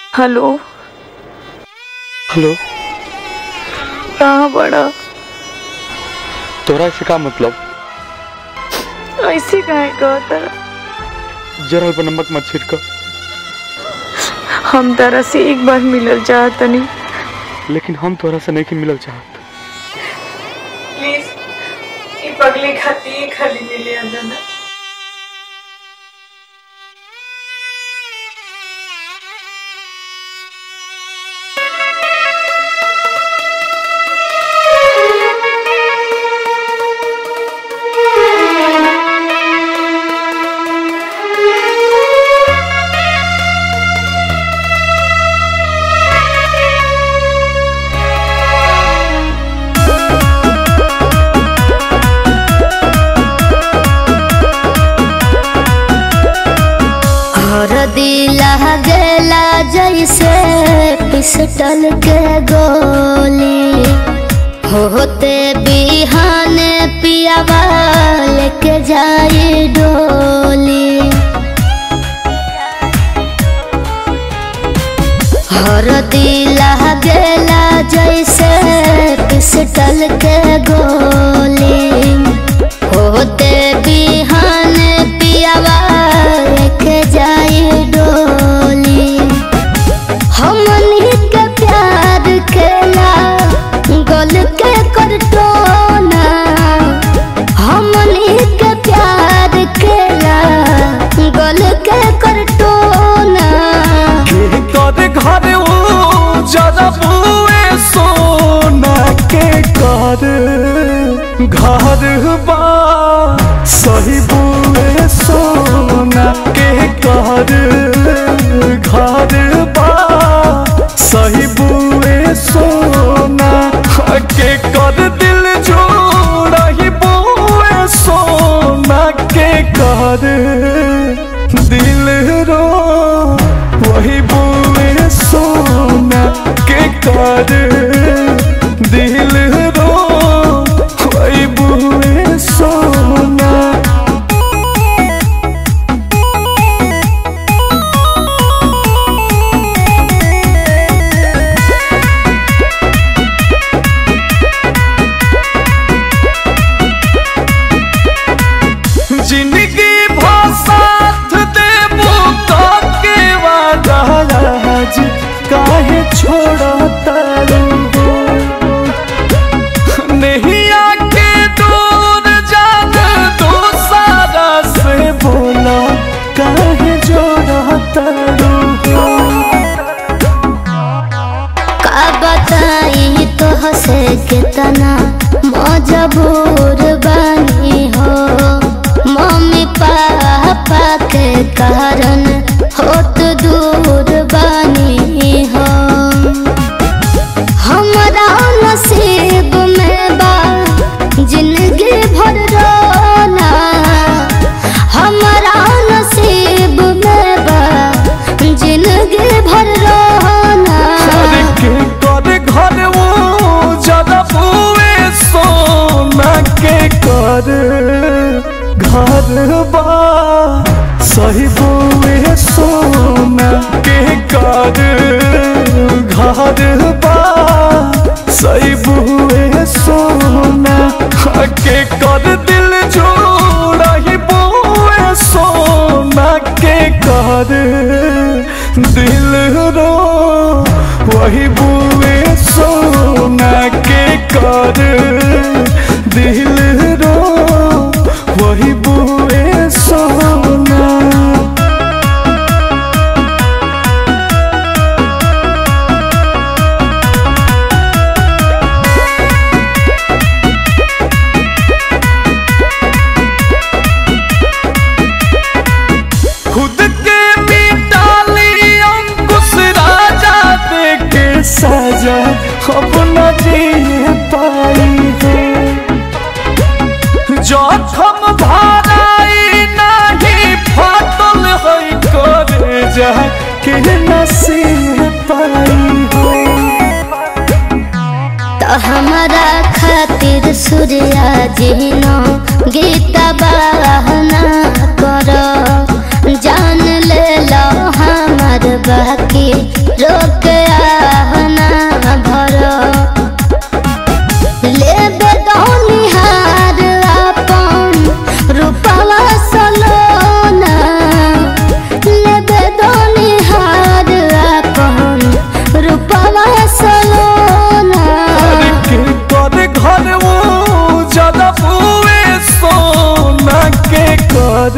hello hello कहाँ बड़ा तोरा से का मतलब ऐसे काहे कहता जरल पर नमक मत छिड़क हम तारा से एक बार मिलल चाहतनी लेकिन हम तोरा से नहीं मिलल चाहत प्लीज ई पगले खाती खाली मिले अंदर हर दिला गेला जैसे पिस्टल के गोली होते बिहाने पियावा लेके जाई डोली हर दिला गेला जैसे पिस्टल के गोली होते बिहान पियावा लेके जाई डोली हमनी के प्यार केला गोल के करटोना हमनी के प्यार केला गोल के करटोना के कर घर ओ जरा बुए सोना के कर घर बा सही बुए सोना के कर घर बा सही बुए सोना के कर दिल जोड़ा ही बुए सोना के कर दिल रो वही बुए सोना के कर दिल रो वही बुए सोना जिंदगी भर साथ देबो के वादा आज काहे छोड़ता नहीं आके दूर जान दो सारा से बोला काहे जोड़ता का बताई तो हसे कितना मजबूर बनी हो मम्मी पापा के कारण होत दूर बनी हो हमरा नसीब में बा जिंदगी भर रोना हमरा नसीब में बा जिंदगी भर रोना अरे के कर घर वो जरा बुए सोना के कर घर बा सही बुए सोना के कर घर बा सही बुए सोना के कर दिल जोड़ा ही बुए सोना के कर दिल रो वही बुए सोना के कर दिल रो वही बुए सोना खुद के मिटाली अंकुश राजा दे के सजा अपना जी पाई है जखम भराई नहीं फाटल है करे जा के नसीब पाई है तो हमारा खातिर सूर्या जिनो गीता बहना करो जान ले लो हमार बाकी रोक आहना भरो लेबे दौनिहार अपन रूपवा सलोना लेबे दौनिहार अपन रूपवा सलोना के कर घर वो ज्यादा बुए सोना के कर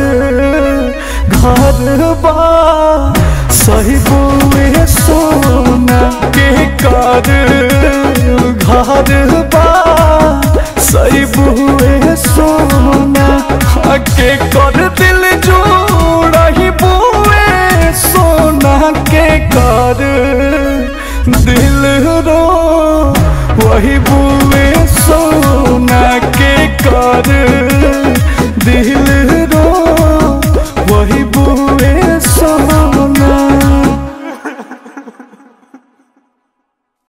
घर बा सही बुए सोना के कर घर बा सही बुए